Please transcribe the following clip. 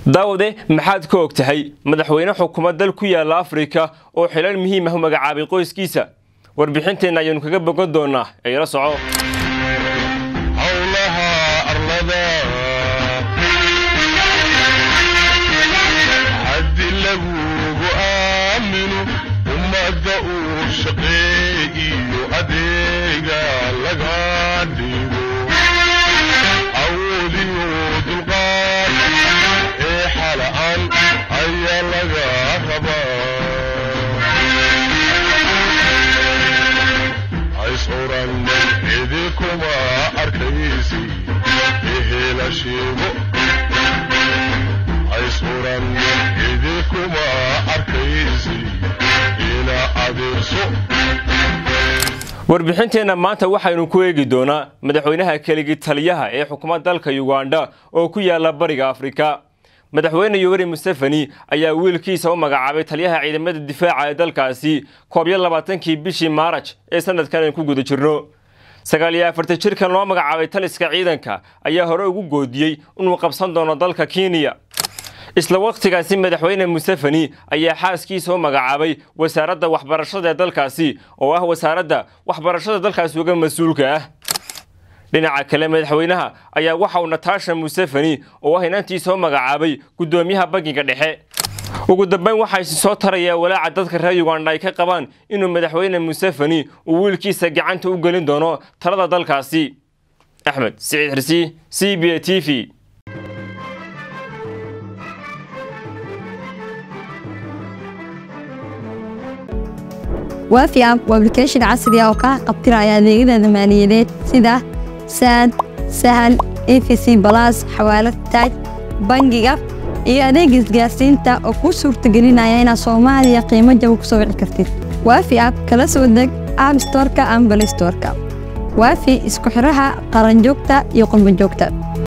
daawade maxaad ka og tahay madaxweyne xukuumad dal ku yaala afrika oo xilal muhiim ah u magacaabay qoyskiisa warbixinteenna ayaanu kaga bogan doonaa ee ila soco howlaha arlada haddi lagugu aamino ummadda uu shaqeeyiyo adeega laga dhigo awoodiyo dulqaad ee xala'an ayaa laga rabaa haysoran idinkuma arkaysi ehela sheego haysoran idinkuma arkaysi ina adeerso warbixinteenna maanta waxaynu ku eegi doonaa madaxweynaha keligi taliyaha ee xukuumadda dalka yugandha oo ku yaala bariga afrika madaxweyne yoweri museveni ayaa wiilkiisa u magacaabay taliyaha ciidamada difaaca ee dalkaasi koob iyo labaatankii bishii maaraj ee sanadkan aynu ku guda jirno sagaal iyo afartan jirkan loo magacaabay taliska ciidanka ayaa hore ugu goodiyey inuu qabsan doono dalka kenya isla wakhtigaasi madaxweyne museveni ayaa xaaskiisa u magacaabay wasaaradda waxbarashada ee dalkaasi oo ah wasaaradda waxbarashada dalkaasi uga mas-uulka ah dhinaca kale madaxweynaha ayaa waxa uu natasha museveni oo ah inantiisa u magacaabay guddoomiyaha bangiga dhexe ugu dambeyn waxaa isi soo tarayaa walaaca dadka reer yuganda ay ka qabaan inuu madaxweyne museveni uu wiilkiisa gacanta u gelin doono talada dalkaasi axmed siciid xirsi c b a t v waafi app waa application casri ah oo kaa qabtiraya adeegyada maaliyadeed sida saad sahal efc balas xawaalad taaj bangiga iyo adeega isgaarsiinta oo kuu suurtagelinaya inaad soomaaliya qiimo jaba ku soo wici kartid waafi app kala soo deg app storeka ama balay storeka waafi isku xidhaha qaranjoogta iyo qurbanjoogta